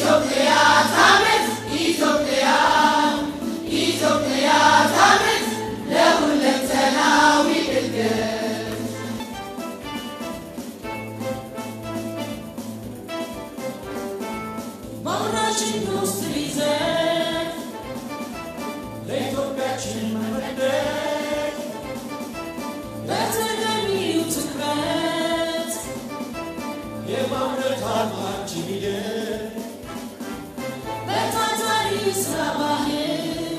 በአምራች ኢንዱስትሪ ዘርፍ ለኢትዮጵያችን መመደግ በተገቢው ትኩረት የማምረት አቅማችን ይደግ በታታሪ ስራ ባህል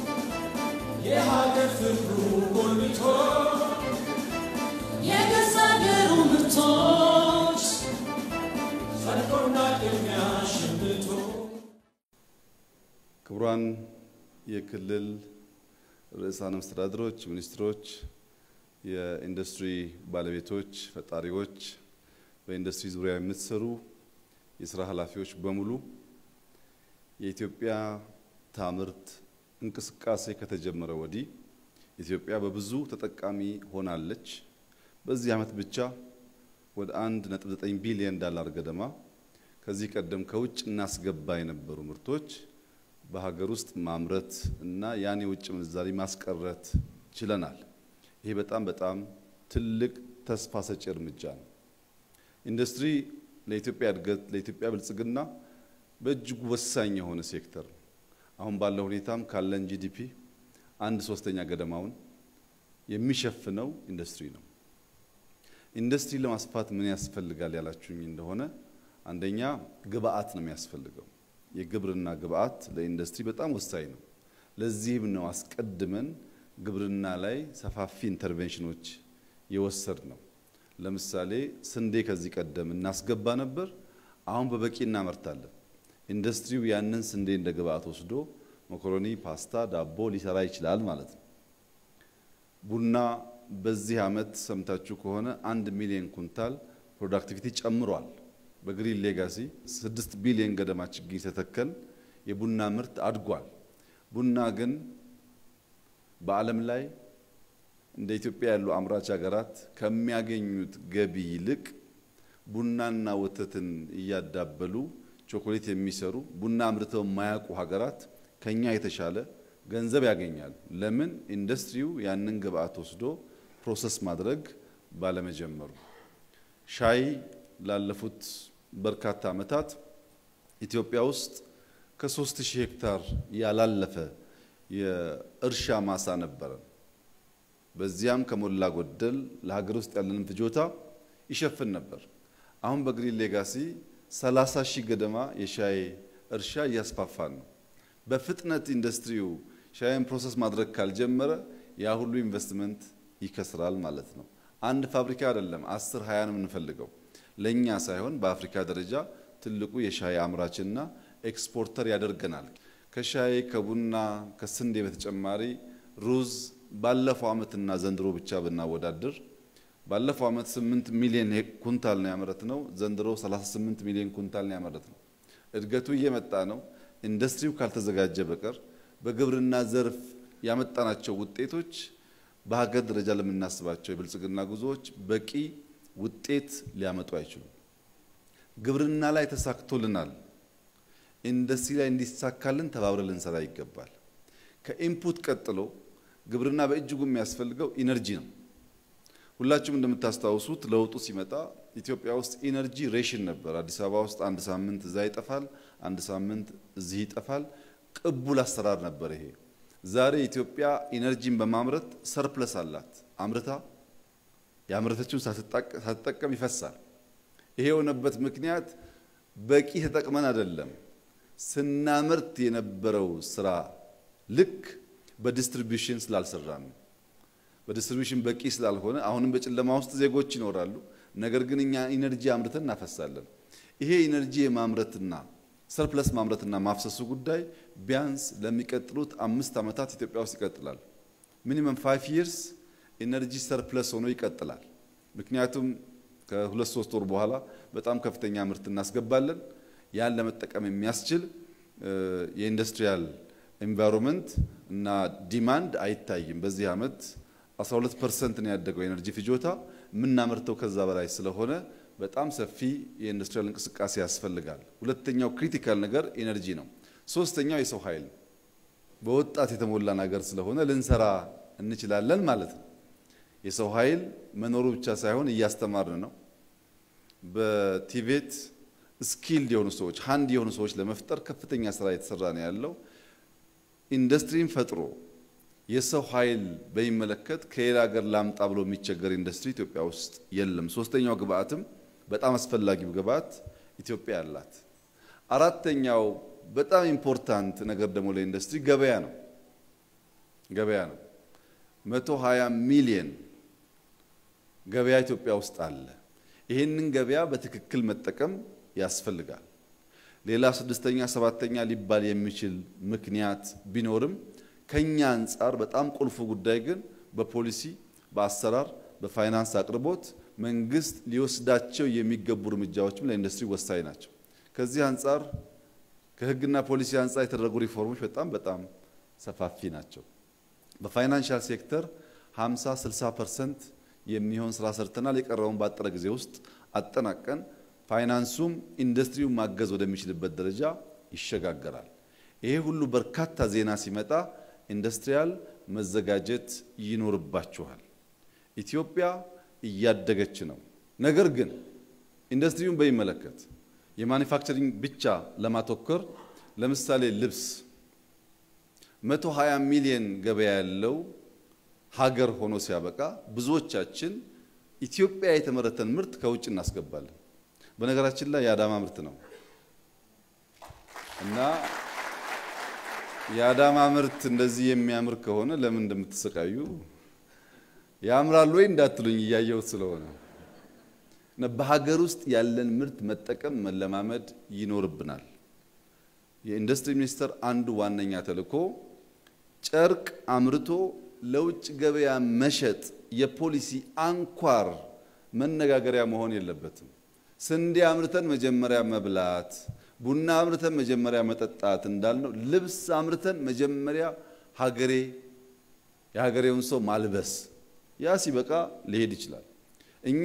የሀገር ፍቅሩ ጎልብቶ የገዛ ሀገሩ ምርቶች ሰርቶና ቅድሚያ ሸምቶ ክቡራን የክልል ርዕሳነ መስተዳድሮች፣ ሚኒስትሮች፣ የኢንዱስትሪ ባለቤቶች፣ ፈጣሪዎች፣ በኢንዱስትሪ ዙሪያ የምትሰሩ የስራ ኃላፊዎች በሙሉ የኢትዮጵያ ታምርት እንቅስቃሴ ከተጀመረ ወዲህ ኢትዮጵያ በብዙ ተጠቃሚ ሆናለች። በዚህ ዓመት ብቻ ወደ 1.9 ቢሊዮን ዳላር ገደማ ከዚህ ቀደም ከውጭ እናስገባ የነበሩ ምርቶች በሀገር ውስጥ ማምረት እና ያን የውጭ ምንዛሪ ማስቀረት ችለናል። ይሄ በጣም በጣም ትልቅ ተስፋ ሰጪ እርምጃ ነው። ኢንዱስትሪ ለኢትዮጵያ እድገት፣ ለኢትዮጵያ ብልጽግና በእጅጉ ወሳኝ የሆነ ሴክተር ነው። አሁን ባለው ሁኔታም ካለን ጂዲፒ አንድ ሶስተኛ ገደማውን የሚሸፍነው ኢንዱስትሪ ነው። ኢንዱስትሪ ለማስፋት ምን ያስፈልጋል ያላችሁኝ እንደሆነ አንደኛ ግብአት ነው የሚያስፈልገው። የግብርና ግብአት ለኢንዱስትሪ በጣም ወሳኝ ነው። ለዚህም ነው አስቀድመን ግብርና ላይ ሰፋፊ ኢንተርቬንሽኖች የወሰድ ነው። ለምሳሌ ስንዴ ከዚህ ቀደም እናስገባ ነበር፣ አሁን በበቂ እናመርታለን። ኢንዱስትሪው ያንን ስንዴ እንደ ግብአት ወስዶ መኮሮኒ፣ ፓስታ፣ ዳቦ ሊሰራ ይችላል ማለት ነው። ቡና በዚህ ዓመት ሰምታችሁ ከሆነ አንድ ሚሊዮን ኩንታል ፕሮዳክቲቪቲ ጨምሯል። በግሪን ሌጋሲ ስድስት ቢሊዮን ገደማ ችግኝ ተተከል የቡና ምርት አድጓል። ቡና ግን በዓለም ላይ እንደ ኢትዮጵያ ያሉ አምራች ሀገራት ከሚያገኙት ገቢ ይልቅ ቡናና ወተትን እያዳበሉ ቾኮሌት የሚሰሩ ቡና አምርተው የማያውቁ ሀገራት ከኛ የተሻለ ገንዘብ ያገኛሉ። ለምን? ኢንዱስትሪው ያንን ግብአት ወስዶ ፕሮሰስ ማድረግ ባለመጀመሩ። ሻይ ላለፉት በርካታ ዓመታት ኢትዮጵያ ውስጥ ከሶስት ሺህ ሄክታር ያላለፈ የእርሻ ማሳ ነበረን። በዚያም ከሞላ ጎደል ለሀገር ውስጥ ያለንን ፍጆታ ይሸፍን ነበር። አሁን በግሪን ሌጋሲ 30 ሺህ ገደማ የሻይ እርሻ እያስፋፋን ነው። በፍጥነት ኢንዱስትሪው ሻይን ፕሮሰስ ማድረግ ካልጀመረ ያ ሁሉ ኢንቨስትመንት ይከስራል ማለት ነው። አንድ ፋብሪካ አይደለም አስር ሀያ ነው የምንፈልገው ለእኛ ሳይሆን በአፍሪካ ደረጃ ትልቁ የሻይ አምራችና ኤክስፖርተር ያደርገናል። ከሻይ ከቡና ከስንዴ በተጨማሪ ሩዝ ባለፈው ዓመትና ዘንድሮ ብቻ ብናወዳድር ባለፈው ዓመት 8 ሚሊዮን ኩንታል ነው ያመረት ነው። ዘንድሮ 38 ሚሊዮን ኩንታል ነው ያመረት ነው። እድገቱ እየመጣ ነው። ኢንዱስትሪው ካልተዘጋጀ በቀር በግብርና ዘርፍ ያመጣናቸው ውጤቶች በሀገር ደረጃ ለምናስባቸው የብልጽግና ጉዞዎች በቂ ውጤት ሊያመጡ አይችሉም። ግብርና ላይ ተሳክቶልናል። ኢንዱስትሪ ላይ እንዲሳካልን ተባብረን ልንሰራ ይገባል። ከኢንፑት ቀጥሎ ግብርና በእጅጉ የሚያስፈልገው ኢነርጂ ነው። ሁላችሁም እንደምታስታውሱት ለውጡ ሲመጣ ኢትዮጵያ ውስጥ ኢነርጂ ሬሽን ነበር። አዲስ አበባ ውስጥ አንድ ሳምንት እዛ ይጠፋል፣ አንድ ሳምንት እዚህ ይጠፋል። ቅቡል አሰራር ነበር ይሄ። ዛሬ ኢትዮጵያ ኢነርጂን በማምረት ሰርፕለስ አላት። አምርታ ያመረተችውን ሳትጠቀም ይፈሳል። ይሄ የሆነበት ምክንያት በቂ ተጠቅመን አይደለም። ስናመርት የነበረው ስራ ልክ በዲስትሪቢዩሽን ስላልሰራን ነው። በዲስትሪቢዩሽን በቂ ስላልሆነ አሁንም በጨለማ ውስጥ ዜጎች ይኖራሉ። ነገር ግን እኛ ኢነርጂ አምርተን እናፈሳለን። ይሄ ኢነርጂ የማምረትና ሰርፕለስ ማምረትና ማፍሰሱ ጉዳይ ቢያንስ ለሚቀጥሉት አምስት ዓመታት ኢትዮጵያ ውስጥ ይቀጥላል። ሚኒመም ፋይቭ ይርስ ኢነርጂ ሰርፕለስ ሆኖ ይቀጥላል። ምክንያቱም ከሁለት ሶስት ወር በኋላ በጣም ከፍተኛ ምርት እናስገባለን። ያን ለመጠቀም የሚያስችል የኢንዱስትሪያል ኤንቫይሮንመንት እና ዲማንድ አይታይም። በዚህ ዓመት 12 ፐርሰንት ነው ያደገው የኤነርጂ ፍጆታ። የምናመርተው ከዛ በላይ ስለሆነ በጣም ሰፊ የኢንዱስትሪያል እንቅስቃሴ ያስፈልጋል። ሁለተኛው ክሪቲካል ነገር ኢነርጂ ነው። ሶስተኛው የሰው ኃይል ነው። በወጣት የተሞላ ነገር ስለሆነ ልንሰራ እንችላለን ማለት ነው። የሰው ኃይል መኖሩ ብቻ ሳይሆን እያስተማርን ነው። በቲቬት ስኪልድ የሆኑ ሰዎች ሀንድ የሆኑ ሰዎች ለመፍጠር ከፍተኛ ስራ የተሰራ ነው ያለው። ኢንዱስትሪን ፈጥሮ የሰው ኃይል በሚመለከት ከሌላ ሀገር ላምጣ ብሎ የሚቸገር ኢንዱስትሪ ኢትዮጵያ ውስጥ የለም። ሶስተኛው ግብአትም በጣም አስፈላጊው ግብአት ኢትዮጵያ ያላት። አራተኛው በጣም ኢምፖርታንት ነገር ደግሞ ለኢንዱስትሪ ገበያ ነው። ገበያ ነው። 120 ሚሊየን ገበያ ኢትዮጵያ ውስጥ አለ። ይህንን ገበያ በትክክል መጠቀም ያስፈልጋል። ሌላ ስድስተኛ ሰባተኛ ሊባል የሚችል ምክንያት ቢኖርም ከኛ አንጻር በጣም ቁልፉ ጉዳይ ግን በፖሊሲ፣ በአሰራር፣ በፋይናንስ አቅርቦት መንግስት ሊወስዳቸው የሚገቡ እርምጃዎችም ለኢንዱስትሪ ወሳኝ ናቸው። ከዚህ አንጻር ከህግና ፖሊሲ አንጻር የተደረጉ ሪፎርሞች በጣም በጣም ሰፋፊ ናቸው። በፋይናንሻል ሴክተር 50 60 ፐርሰንት የሚሆን ስራ ሰርተናል። የቀረውን ባጠረ ጊዜ ውስጥ አጠናቀን ፋይናንሱም ኢንዱስትሪውን ማገዝ ወደሚችልበት ደረጃ ይሸጋገራል። ይሄ ሁሉ በርካታ ዜና ሲመጣ ኢንዱስትሪያል መዘጋጀት ይኖርባችኋል። ኢትዮጵያ እያደገች ነው። ነገር ግን ኢንዱስትሪውን በሚመለከት የማኒፋክቸሪንግ ብቻ ለማተኮር ለምሳሌ ልብስ 120 ሚሊዮን ገበያ ያለው ሀገር ሆኖ ሲያበቃ ብዙዎቻችን ኢትዮጵያ የተመረተን ምርት ከውጭ እናስገባለን። በነገራችን ላይ የአዳማ ምርት ነው እና የአዳማ ምርት እንደዚህ የሚያምር ከሆነ ለምን እንደምትሰቃዩ ያምራል ወይ እንዳትሉኝ እያየሁት ስለሆነ እና በሀገር ውስጥ ያለን ምርት መጠቀም መለማመድ ይኖርብናል። የኢንዱስትሪ ሚኒስቴር አንዱ ዋነኛ ተልዕኮ ጨርቅ አምርቶ ለውጭ ገበያ መሸጥ የፖሊሲ አንኳር መነጋገሪያ መሆን የለበትም። ስንዴ አምርተን መጀመሪያ መብላት፣ ቡና አምርተን መጀመሪያ መጠጣት እንዳልነው ልብስ አምርተን መጀመሪያ ሀገሬ የሀገሬውን ሰው ማልበስ፣ ያ ሲበቃ ሊሄድ ይችላል። እኛ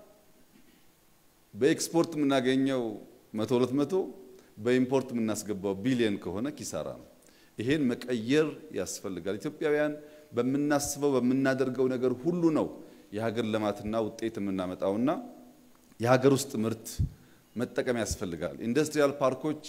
በኤክስፖርት የምናገኘው መቶ ሁለት መቶ በኢምፖርት የምናስገባው ቢሊየን ከሆነ ኪሳራ ነው። ይሄን መቀየር ያስፈልጋል። ኢትዮጵያውያን በምናስበው በምናደርገው ነገር ሁሉ ነው የሀገር ልማትና ውጤት የምናመጣውና የሀገር ውስጥ ምርት መጠቀም ያስፈልጋል። ኢንዱስትሪያል ፓርኮች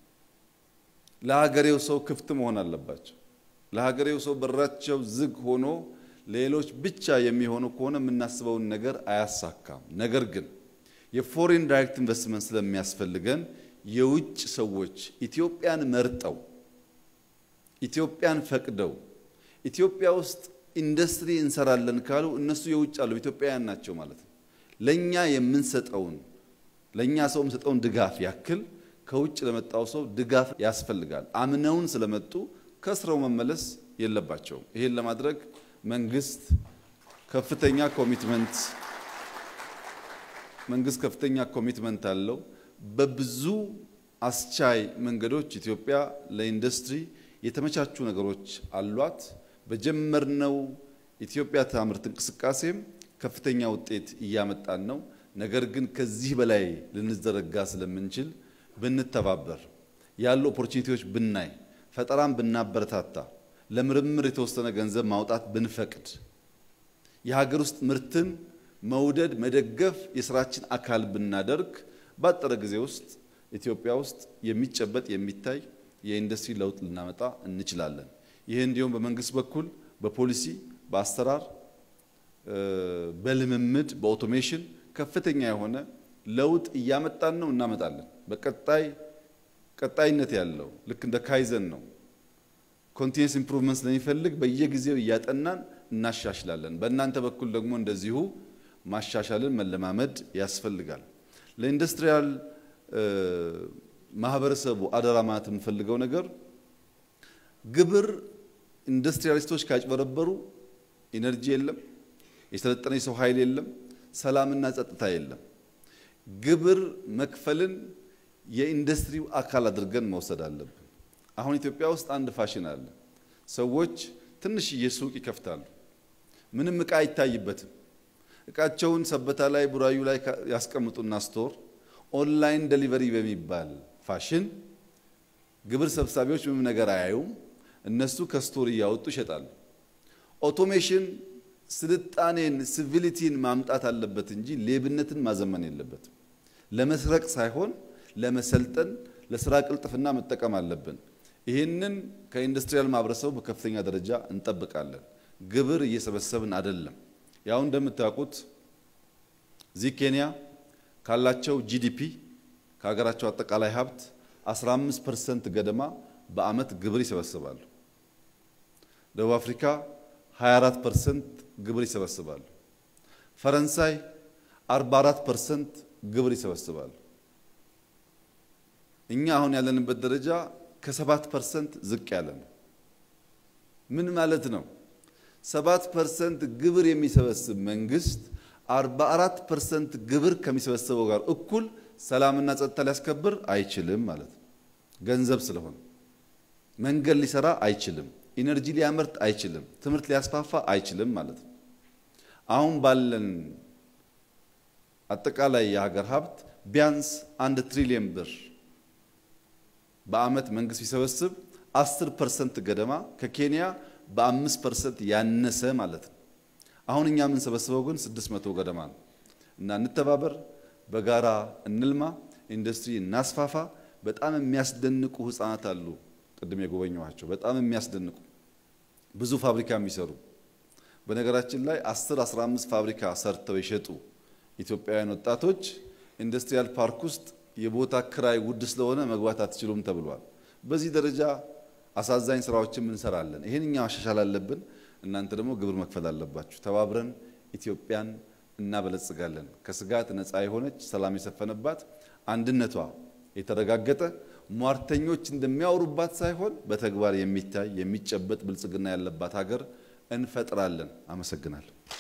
ለሀገሬው ሰው ክፍት መሆን አለባቸው። ለሀገሬው ሰው በራቸው ዝግ ሆኖ ሌሎች ብቻ የሚሆኑ ከሆነ የምናስበውን ነገር አያሳካም። ነገር ግን የፎሬን ዳይሬክት ኢንቨስትመንት ስለሚያስፈልገን የውጭ ሰዎች ኢትዮጵያን መርጠው ኢትዮጵያን ፈቅደው ኢትዮጵያ ውስጥ ኢንዱስትሪ እንሰራለን ካሉ እነሱ የውጭ አሉ ኢትዮጵያውያን ናቸው ማለት ነው። ለኛ የምንሰጠውን ለኛ ሰው የምንሰጠውን ድጋፍ ያክል ከውጭ ለመጣው ሰው ድጋፍ ያስፈልጋል። አምነውን ስለመጡ ከስረው መመለስ የለባቸውም። ይሄን ለማድረግ መንግስት ከፍተኛ ኮሚትመንት መንግስት ከፍተኛ ኮሚትመንት አለው። በብዙ አስቻይ መንገዶች ኢትዮጵያ ለኢንዱስትሪ የተመቻቹ ነገሮች አሏት። በጀመርነው ኢትዮጵያ ታምርት እንቅስቃሴም ከፍተኛ ውጤት እያመጣን ነው። ነገር ግን ከዚህ በላይ ልንዘረጋ ስለምንችል ብንተባበር፣ ያሉ ኦፖርቹኒቲዎች ብናይ፣ ፈጠራን ብናበረታታ፣ ለምርምር የተወሰነ ገንዘብ ማውጣት ብንፈቅድ፣ የሀገር ውስጥ ምርትን መውደድ መደገፍ የስራችን አካል ብናደርግ ባጠረ ጊዜ ውስጥ ኢትዮጵያ ውስጥ የሚጨበጥ የሚታይ የኢንዱስትሪ ለውጥ ልናመጣ እንችላለን። ይህ እንዲሁም በመንግስት በኩል በፖሊሲ በአሰራር በልምምድ በኦቶሜሽን ከፍተኛ የሆነ ለውጥ እያመጣን ነው፣ እናመጣለን። በቀጣይ ቀጣይነት ያለው ልክ እንደ ካይዘን ነው። ኮንቲኒየስ ኢምፕሩቭመንት ስለሚፈልግ በየጊዜው እያጠናን እናሻሽላለን። በእናንተ በኩል ደግሞ እንደዚሁ ማሻሻልን መለማመድ ያስፈልጋል። ለኢንዱስትሪያል ማህበረሰቡ አደራ ማለት የምፈልገው ነገር ግብር ኢንዱስትሪያሊስቶች ካጭበረበሩ ኢነርጂ የለም፣ የሰለጠነ የሰው ኃይል የለም፣ ሰላምና ጸጥታ የለም። ግብር መክፈልን የኢንዱስትሪው አካል አድርገን መውሰድ አለብን። አሁን ኢትዮጵያ ውስጥ አንድ ፋሽን አለ። ሰዎች ትንሽዬ ሱቅ ይከፍታሉ፣ ምንም ዕቃ አይታይበትም። እቃቸውን ሰበታ ላይ ቡራዩ ላይ ያስቀምጡና ስቶር ኦንላይን ደሊቨሪ በሚባል ፋሽን ግብር ሰብሳቢዎች ምንም ነገር አያዩም። እነሱ ከስቶር እያወጡ ይሸጣሉ። ኦቶሜሽን ስልጣኔን ሲቪሊቲን ማምጣት አለበት እንጂ ሌብነትን ማዘመን የለበትም። ለመስረቅ ሳይሆን ለመሰልጠን፣ ለስራ ቅልጥፍና መጠቀም አለብን። ይህንን ከኢንዱስትሪያል ማህበረሰቡ በከፍተኛ ደረጃ እንጠብቃለን። ግብር እየሰበሰብን አይደለም። ያው እንደምታውቁት እዚህ ኬንያ ካላቸው ጂዲፒ ከሀገራቸው አጠቃላይ ሀብት 15 ፐርሰንት ገደማ በአመት ግብር ይሰበስባሉ። ደቡብ አፍሪካ 24 ፐርሰንት ግብር ይሰበስባሉ። ፈረንሳይ 44 ፐርሰንት ግብር ይሰበስባሉ። እኛ አሁን ያለንበት ደረጃ ከሰባት ፐርሰንት ዝቅ ያለ ነው። ምን ማለት ነው? ሰባት ፐርሰንት ግብር የሚሰበስብ መንግስት 44 ፐርሰንት ግብር ከሚሰበስበው ጋር እኩል ሰላምና ጸጥታ ሊያስከብር አይችልም ማለት ነው። ገንዘብ ስለሆነ መንገድ ሊሰራ አይችልም። ኢነርጂ ሊያመርት አይችልም። ትምህርት ሊያስፋፋ አይችልም ማለት ነው። አሁን ባለን አጠቃላይ የሀገር ሀብት ቢያንስ አንድ ትሪሊየን ብር በአመት መንግስት ቢሰበስብ 10 ፐርሰንት ገደማ ከኬንያ በአምስት ፐርሰንት ያነሰ ማለት ነው። አሁን እኛ የምንሰበስበው ግን 600 ገደማ ነው እና እንተባበር፣ በጋራ እንልማ፣ ኢንዱስትሪ እናስፋፋ። በጣም የሚያስደንቁ ህፃናት አሉ። ቅድም የጎበኘኋቸው በጣም የሚያስደንቁ ብዙ ፋብሪካ የሚሰሩ በነገራችን ላይ 10 15 ፋብሪካ ሰርተው የሸጡ ኢትዮጵያውያን ወጣቶች ኢንዱስትሪያል ፓርክ ውስጥ የቦታ ክራይ ውድ ስለሆነ መግባት አትችሉም ተብሏል። በዚህ ደረጃ አሳዛኝ ስራዎችን እንሰራለን። ይህን እኛ ማሻሻል አለብን። እናንተ ደግሞ ግብር መክፈል አለባችሁ። ተባብረን ኢትዮጵያን እናበለጽጋለን። ከስጋት ነፃ የሆነች ሰላም የሰፈነባት አንድነቷ የተረጋገጠ ሟርተኞች እንደሚያወሩባት ሳይሆን በተግባር የሚታይ የሚጨበጥ ብልጽግና ያለባት ሀገር እንፈጥራለን። አመሰግናለሁ።